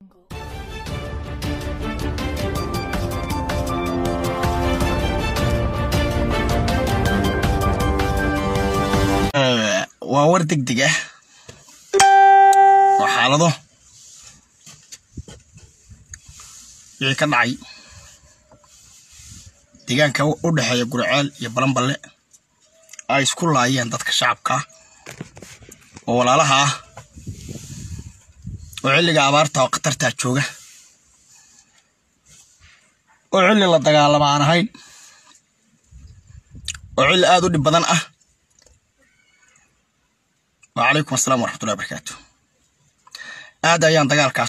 waa war deg deg ah oo xaalado wixii ka dhacay deegaanka u dhexeeya gurceel iyo balanballe ay isku laayeen dadka shacabka oo walaalaha ah oo xilliga abaarta oo khatartaa jooga oo xilli la dagaalama aan ahayn oo xilli aada u dhib badan ah wacalaykum asalaam waraxmatullahi barakaatu aad ayaan dagaalkaas